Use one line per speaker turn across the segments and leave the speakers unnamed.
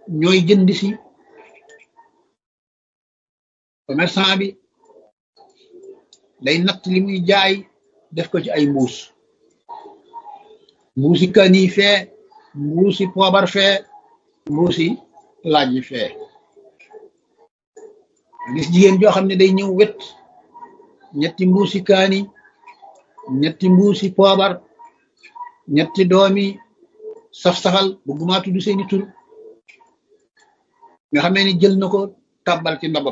ñooy jënd si commerçant bi day natt li muy jaay def ko ci ay mbuus mbuusi kani fee mbuusi poobar fee mbuusi laaj yi fee gis jigéen joo xam ne day ñëw wet ñetti mbuusi kaani ñetti mbuusi poobar ñetti doomi saf-safal bëgguma tudd seeni tur nga xamee ni jël na ko tàbbal ci ndabam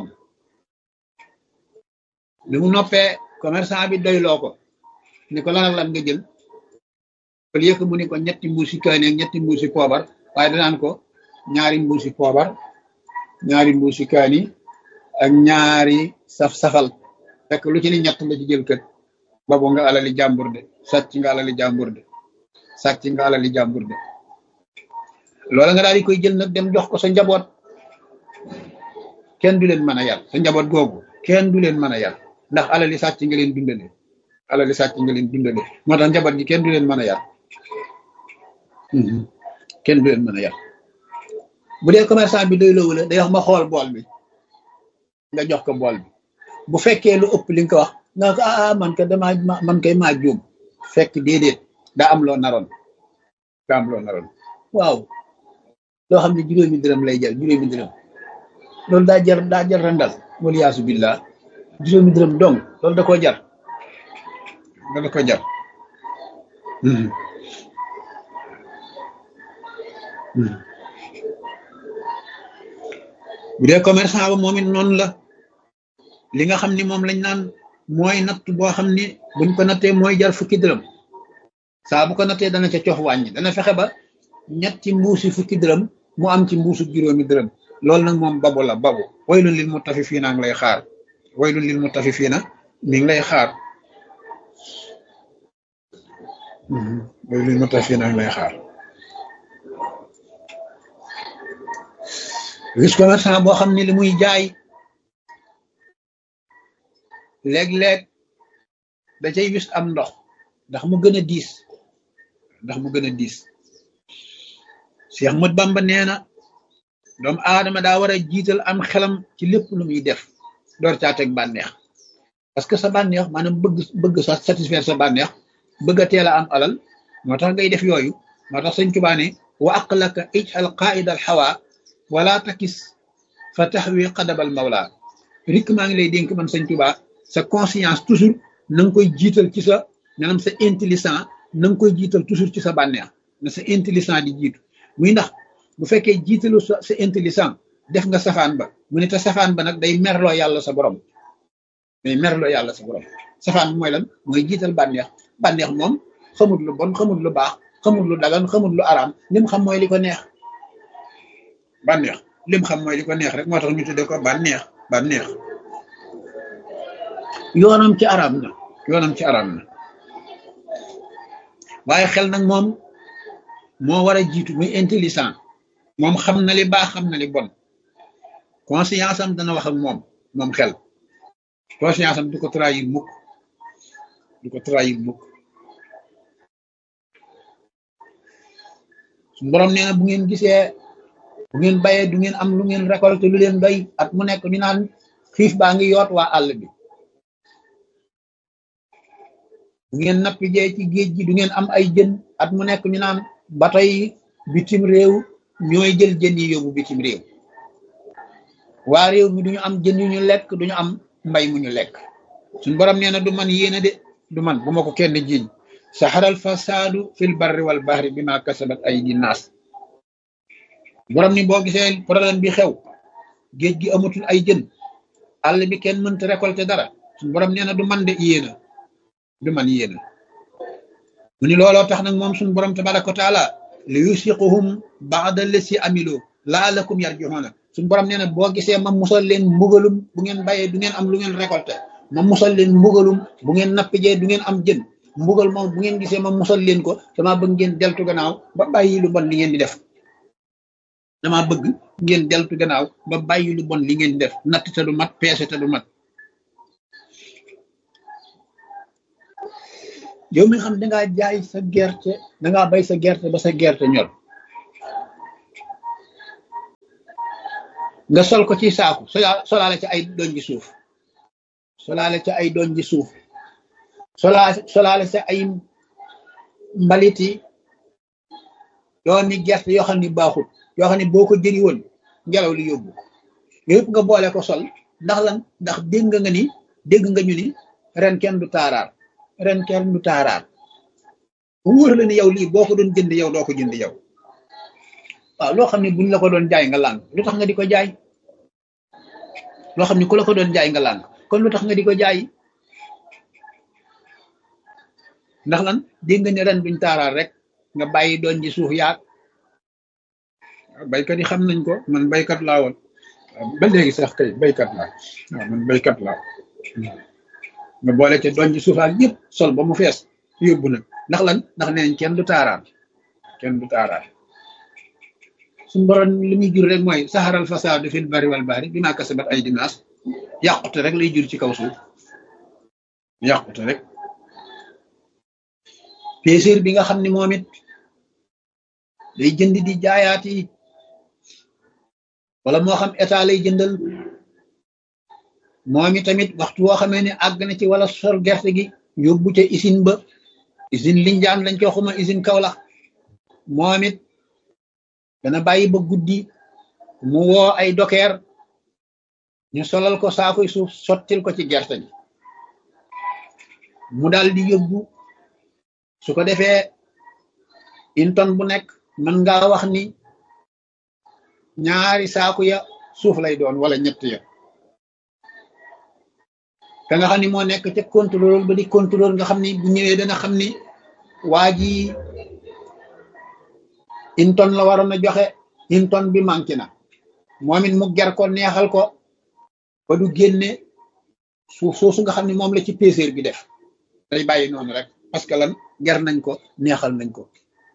bi mu noppee commerçant bi doyloo ko ni ko lan ak lan nga jël au lieu que mu ni ko ñetti mbuusi kaani ak ñetti mbuusi poobar waaye danaan ko ñaari mbuusi poobar ñaari mbuusi kaani ak ñaari saf-safal fekk lu ci ni ñett la ci jël kët babu nga alali jàmbur de sàcc nga alali jàmbur de sàcc nga alali jàmbur de loola nga daal di koy jël nag dem jox ko sa njaboot kenn du leen mën a yar sa njaboot googu kenn du leen mën a yar ndax alali sàcc nga leen dundale alali sàcc nga leen dundale moo tax njaboot gi kenn du leen mën a yar kenn du leen mën a yar bu dee commerçant bi doy loowu la day wax ma xool bool bi nga jox ko bool bi bu fekkee lu ëpp li nga ko wax nga ko ah man ka dama man kay maa juum fekk déedéet daa am loo naroon daa am loo naroon waaw loo xam ne juróomi dërëm lay jar juróomi dërëm loolu daa jar daa jar randal wala yaasu billah juróomi dërëm dong loolu da koo jar loolu da koo jar bu dee commerçant ba moom it noonu la li nga xam ni moom lañ naan mooy natt boo xam ni buñ ko nattee mooy jar fukki dërëm saa bu ko nattee dana ca cox wàññi dana fexe ba ñetti mbuusi fukki dërëm mu am ci mbuusu juróomi dërëm loolu nag moom babu la babu waylun lil mutafifiina ngi lay xaar waylun lil mutafifiina mi ngi lay xaar waylun lil mutafifiina ngi lay xaar gis commerçant boo xam ne li muy jaay léeg-léeg da cay wis am ndox ndax mu gën a diis ndax mu gën a diis Cheikh Mat Bamba nee na doomu aadama daa war a jiital am xelam ci lépp lu muy def door caa teg bànneex parce que sa bànneex maanaam bëgg bëgg sa satisfaire sa bànneex bëgg a teel a am alal moo tax ngay def yooyu moo tax sëñ Tuubaa ne wa aqlaka ijal qaida al hawa wala takis fa taxwi qadabal mawla rik maa ngi lay dénk man sëñ Tuubaa sa conscience toujours na nga koy jiital ci sa maanaam sa intelligent na nga koy jiital toujours ci sa bànneex na sa intelligent di jiitu muy ndax bu fekkee jiitalu sa sa intelligent def nga safaan ba mu ne te safaan ba nag day merloo yàlla sa borom day merloo yàlla sa borom safaan bi mooy lan mooy jiital bànneex bànneex moom xamut lu bon xamut lu baax xamut lu dagan xamut lu araam lim xam mooy li ko neex bànneex lim xam mooy li ko neex rek moo tax ñu tuddee ko bànneex bànneex yoonam ci araam na yoonam ci araam na waaye xel nag moom moo war a jiitu muy intelligent moom xam na li baax xam na li bon conscience am dana wax ak moom moom xel conscience am du ko trahir mukk du ko trahir mukk suñu borom nee na bu ngeen gisee bu ngeen bayee du ngeen am lu ngeen récolté lu leen doy at mu nekk ñu naan xiif baa ngi yoot waa àll bi bu ngeen nappi jee ci géej gi du ngeen am ay jën at mu nekk ñu naan bato yi bitim réew ñooy jël jën yi yóbbu bitim réew waa réew mi duñu am jën yu ñu lekk duñu am mbay mu ñu lekk suñ borom nee na du man yéena de du man bu ma ko kenn jiiñ saxaral fasaadu fil barri wal bahri bi ma kasabat ay di naas borom ni boo gisee problème bi xew géej gi amatul ay jën àll bi kenn mënta récolter dara suñ borom nee na du man de yéena du man yéena mu ni looloo tax nag moom suñu borom tabaraka wa taala li yusiquhum baada lesi amilo laalakum yarjuxoona suñu borom nee na boo gisee ma musal leen mbugalum bu ngeen bayee du ngeen am lu ngeen récolté ma musal leen mbugalum bu ngeen nappijee du ngeen am jën mbugal moom bu ngeen gisee ma musal leen ko dama bëgg ngeen deltu gannaaw ba bàyyi lu bon li ngeen di def dama bëgg ngeen deltu gannaaw ba bàyyi lu bon li ngeen di def natt te du mat peese te du mat yow mi xam dangaa jaay sa gerte dangaa bay sa gerte ba sa gerte ñor nga sol ko ci saaku sola solaale ci ay doñ ji suuf solaale ci ay doñ ji suuf solaa solaale ci ay mbaliti doomi gerte yoo xam ni baaxut yoo xam ne boo ko jëri woon ngelaw li yóbbu yëpp nga boole ko sol ndax lan ndax dégg nga ni dégg nga ñu ni ren kenn du taaraar ren kenn du taaraar bu wóor la ni yow lii boo ko doon jënd yow doo ko jënd yow waaw loo xam ne buñ la ko doon jaay nga làng lu tax nga di ko jaay loo xam ne ku la ko doon jaay nga làng kon lu tax nga di ko jaay ndax lan dégg nga ne ren duñ taaraar rek nga bàyyi doon ji suuf yaag baykat yi xam nañ ko man baykat laa woon ba léegi sax kay baykat laa waaw man baykat laa nga boole ca doon ji suufaak yëpp sol ba mu fees yóbbu nag ndax lan ndax neenañ kenn du taaraar kenn du taaraar suñu borom li muy jur rek mooy saxaral fasaadu fil bari wal bahri bi maa kasabat ay dinaas yàqute rek lay jur ci kaw suuf yàqute rek péséer bi nga xam ne moom it day jënd di jaayaati wala moo xam état lay jëndal moom i tamit waxtu woo xamee ne àgg na ci wala sol gerte gi yóbbu ca usine ba usine Linjaan lañ ko xuma usine Kaolack moom it dana bàyyi ba guddi mu woo ay dokeer ñu solal ko saakoy suuf sottil ko ci gerte gi mu daal di yóbbu su ko defee une tonne bu nekk mën ngaa wax ni ñaari saaku ya suuf lay doon wala ñett ya ka nga xam ni moo nekk ca contrôle ba di contrôle nga xam ni bu ñëwee dana xam ni waa ji une tonne la waroon a joxe une tonne bi manqué na moom it mu ger ko neexal ko ba du génne suuf soosu nga xam ni moom la ci péséer bi def day bàyyi noonu rek parce que lan ger nañ ko neexal nañ ko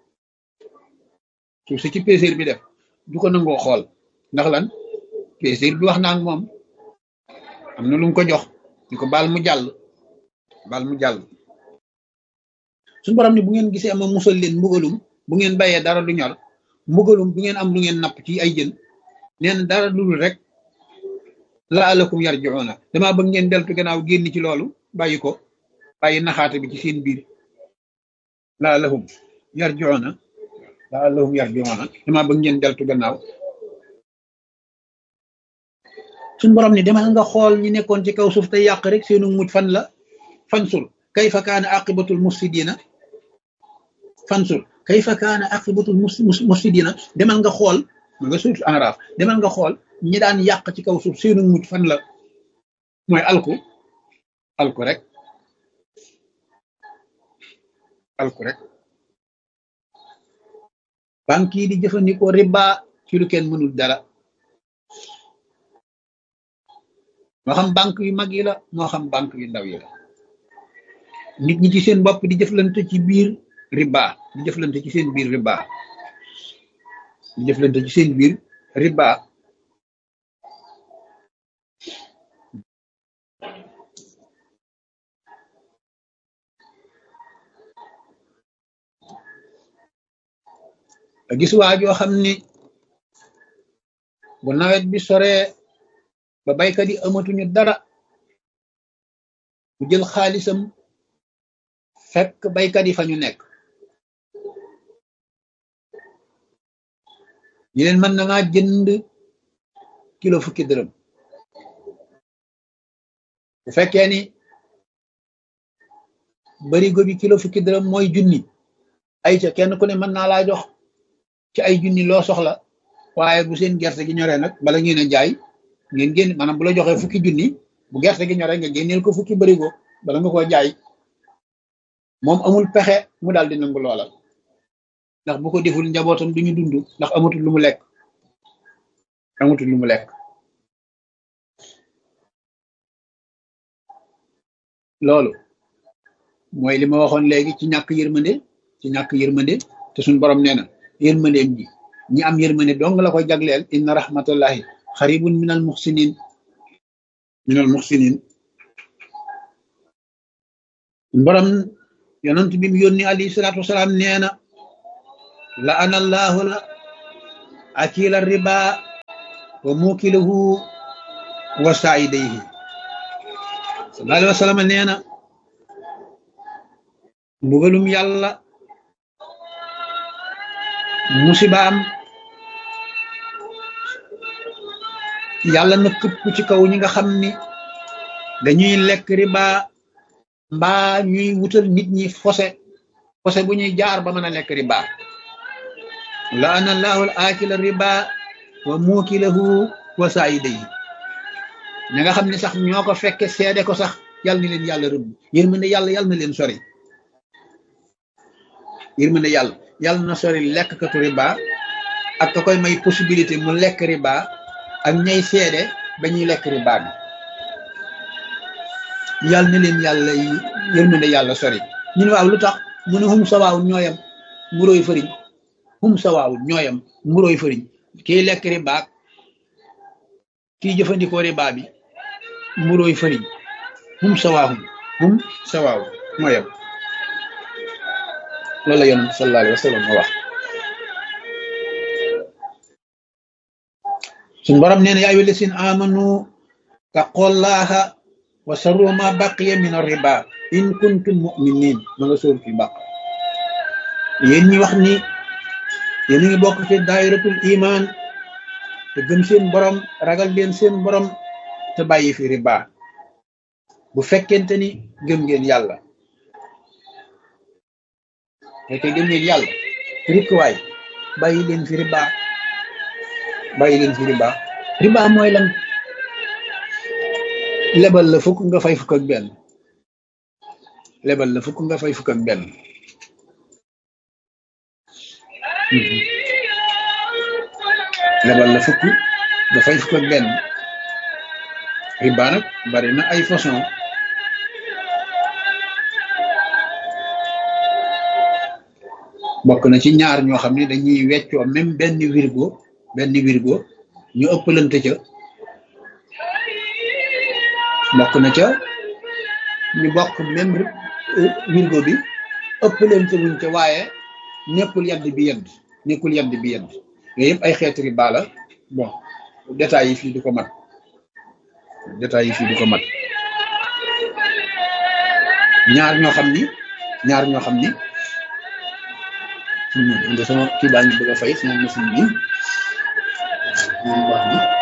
suuf si ci péséer bi def du ko nangoo xool ndax lan péséer bi wax naa ak moom am na lu mu ko jox ñu ko baal mu jàll baal mu jàll suñu borom ni bu ngeen gisee ma musal leen mbugalum bu ngeen bayee dara du ñor mbugalum bu ngeen am lu ngeen napp ci ay jën nee na dara dul rek laalakum yarjiuna damaa bëgg ngeen deltu gannaaw génn ci loolu bàyyi ko bàyyi naxaate bi ci seen biir laalahum yarjiuna laalahum yarjiuna damaa bëgg ngeen deltu gannaaw suñ borom ni demal nga xool ñi nekkoon ci kaw suuf te yàq rek seenu mujj fan la fansul kayfa kaana aqibatul mufsidina fansul kayfa kaana aqibatul mufsidina demal nga xool ma nga suuf enraaf demal nga xool ñi daan yàq ci kaw suuf seenu mujj fan la mooy alku alku rek alku rek banque yi di jëfandikoo riba ci lu kenn mënul dara moo xam banque yu mag yi la moo xam banque yu ndaw yi la nit ñi ci seen bopp di jëflante ci biir riba di jëflante ci seen biir riba di jëflante ci seen biir riba gis waa joo xam ni bu nawet bi soree ba baykat yi amatuñu dara mu jël xaalisam fekk baykat yi fa ñu nekk ñu leen mën na maa jënd kilo fukki dërëm bu fekkee ni barigo bi kilo fukki dërëm mooy junni ay ca kenn ku ne mën naa laa jox ci ay junni loo soxla waaye bu seen gerte gi ñoree nag bala ngeen a jaay ngeen génn maanaam bu la joxee fukki junni bu gerte gi ñoree nga génneel ko fukki barigo bala nga koo jaay moom amul pexe mu daal di nangu loola ndax bu ko deful njabootam duñu dund ndax amatul lu mu lekk amatul lu mu lekk loolu mooy li ma waxoon léegi ci ñàkk yërmande ci ñàkk yërmande te suñ borom nee na yërmandeem ji ñi am yërmande dong la koy jagleel inna rahmatullahi xaribun minal muxsinin minal muxsinin borom yonent bi mu yónni alayhi salaatu wasalaam nee na la ana allahu la akila riba wa mukilahu wa saidayhi sallallahu alayhi wa sallam nee na mbugalum yàlla musibaam yàlla na këpp ci kaw ñi nga xam ni dañuy lekk riba mbaa ñuy wutal nit ñi fose fose bu ñuy jaar ba mën a lekk riba laana allahu al akila riba wa muukilahu wa saayidayi ña nga xam ne sax ñoo ko fekke seede ko sax yàlla na leen yàlla rëbb yërmande yàlla yàlla na leen sori yërmande yàlla yàlla na sori lekkkatu riba ak ka koy may possibilité mu lekk riba ak ñay seede ba ñuy lekk riba bi yàlla na leen yàlla yërmande yàlla sori ñun waaw lu tax mu ne hum sawaawun ñooyam mburóoy fëriñ hum sawaawun ñooyam mburóoy fëriñ kii lekk riba ak kii jëfandikoo riba bi mburóoy fëriñ hum sawaahum hum sawaawun ñooyam loolu la yonent sallallahu alayhi wa sallam wax suñ borom nee na yaa ayyuha llaziina aamanu taqullaha wa sarru ma baqiya min ar-riba in kuntum mu'minin ma nga sóor fi baq yéen ñi wax ni yéen a ngi bokk ci daayiratul iman te gëm seen borom ragal leen seen borom te bàyyi fi riba bu fekkente ni gëm ngeen yàlla te gëm ngeen yàlla rikkuwaay bàyyi leen fi riba bàyyi leen fi riba riba mooy lan lebal la fukk nga fay fukk ak benn lebal la fukk nga fay fukk ak benn lebal la fukk nga fay fukk ak benn riba nag bari na ay façon bokk na ci ñaar ñoo xam ne dañuy weccoo même benn wirgo benn wirgo ñu ëppalante ca bokk na ca ñu bokk même wirgo bi ëppalante wuñ ca waaye nekkul yadd bi yedd nekkul yadd bi yedd yooyu yëpp ay xeeti riba la bon détails yi fii du ko mat détails yi fii du ko mat ñaar ñoo xam ni ñaar ñoo xam ni inde sama kii baa ngi bëgg a fay sama machine bi moom baax na